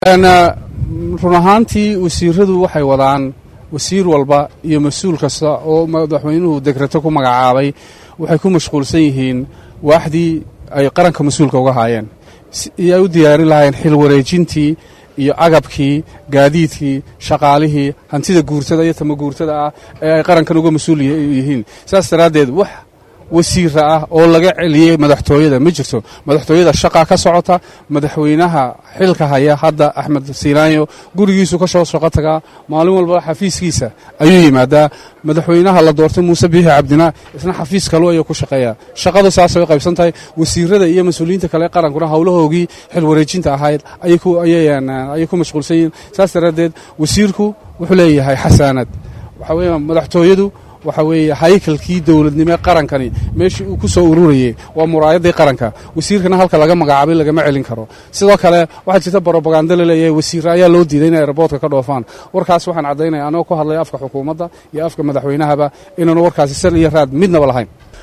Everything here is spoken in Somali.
run ahaantii wasiiradu waxay wadaan wasiir walba iyo mas-uul kasta oo madaxweynuhu degreto ku magacaabay waxay ku mashquulsan yihiin waaxdii ay qaranka mas-uulka uga haayeen iyo ay u diyaarin lahaayeen xil wareejintii iyo agabkii gaadiidkii shaqaalihii hantida guurtada iyo tama guurtada ah ee ay qarankan uga mas-uul yihiin saas daraaddeed wax wasiira ah oo laga celiyey madaxtooyada ma jirto madaxtooyada shaqa ka socota madaxweynaha xilka haya hadda axmed siinaanyo gurigiisu ka soo shaqo tagaa maalin walba xafiiskiisa ayuu yimaadaa madaxweynaha la doortay muuse biixi cabdina isna xafiis kalu ayuu ku shaqeeyaa shaqadu saasay u qaybsan tahay wasiirada iyo mas-uuliyiinta kale ee qarankuna howlahoogii xil wareejinta ahayd ayay ku mashquulsan yihiin saas daraaddeed wasiirku wuxuu leeyahay xasaanad waxaa weeya madaxtooyadu waxa weeye haykalkii dowladnimo ee qarankani meeshii uu ku soo ururayey waa muraayaddii qaranka wasiirkana halka laga magacaabay lagama celin karo sidoo kale waxaa jirta brobaganda la leeyahay wasiir ayaa loo diiday inay airboortka ka dhoofaan warkaas waxaan caddaynaya anagoo ku hadlaya afka xukuumadda iyo afka madaxweynahaba inaanu warkaasi sal iyo raad midnaba lahayn